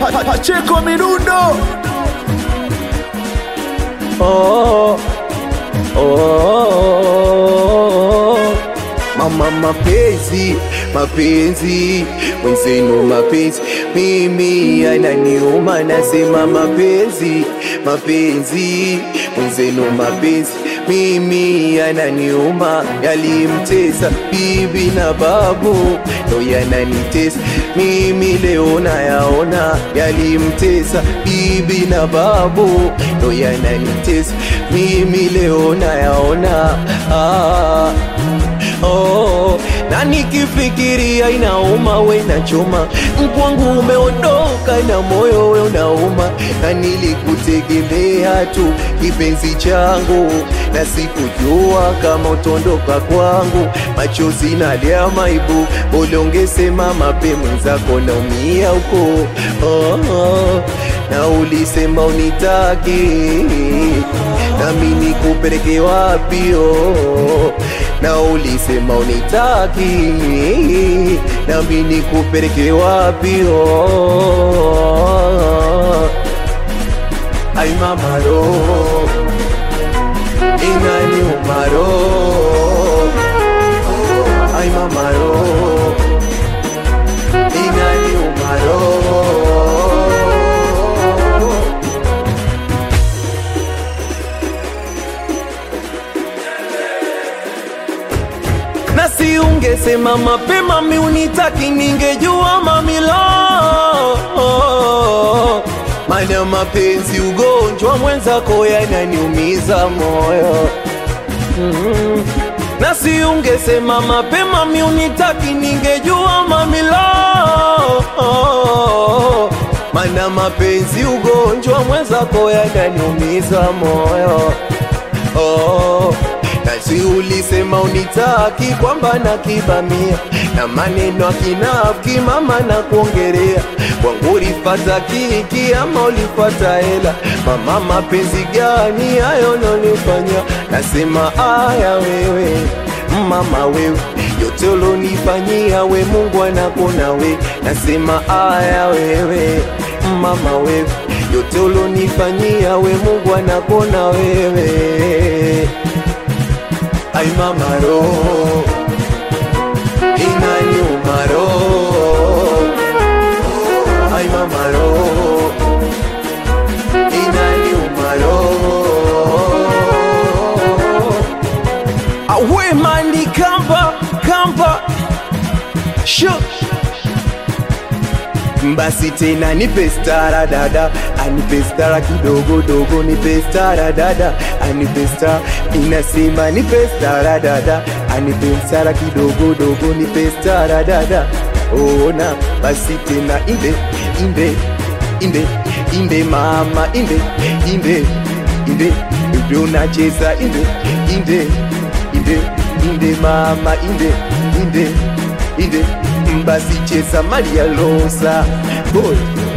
Pa- Pacheco Mirundo oh, oh, mama mapenzi mapenzi mwenzenu mapenzi mimi ananiuma nasema mapenzi mapenzi mwenzenu mapenzi mimi ananiuma yalimtesa bibi na babu ndo yananitesa mimi leo nayaona yalimtesa bibi na babu ndo yananitesa mimi leo nayaona ah. Oh, na nikifikiria inauma we nachoma mkwangu umeondoka na moyo we unauma na nilikutegemea tu kipenzi changu na sikujua kama utondoka kwangu machozi nalia maibu ulongesema mape mwenzako naumia huko oh, oh, na ulisema unitaki nami nikupeleke wapi oh, na ulisema unitaki nami nikupeleke wapi oh. Ay mamaro inani umaro Ay mamaro inani umaro na si ungesema mapema mi unitaki ningejua mamilo mana mapenzi ugonjwa mwenzako yananiumiza moyo mm. na si ungesema mapema mi unitaki ningejua mamilo mana mapenzi ugonjwa mwenzako yananiumiza moyo oh. Nasi ulisema unitaki kwamba na kibamia na maneno akinafiki mama na kuongerea kwangu ulipata kiki ama ulipata hela mama mapenzi gani hayo nonifanya nasema aya wewe mama wewe yote ulonifanyia we Mungu anakona we nasema aya wewe mama wewe yote ulonifanyia we Mungu anakona wewe Ay mamaro Inaniuma ro Ay mamaro Inaniuma ro Awe mandi kamba kamba Sho basi tena nipe stara dada anipe stara kidogo dogo nipe stara dada anipe stara inasema nipe stara dada anipe stara kidogo dogo nipe stara dada ona basi tena inde inde inde inde mama inde inde inde ndio unacheza inde inde inde inde mama inde inde inde basi cheza Maria Rosa boy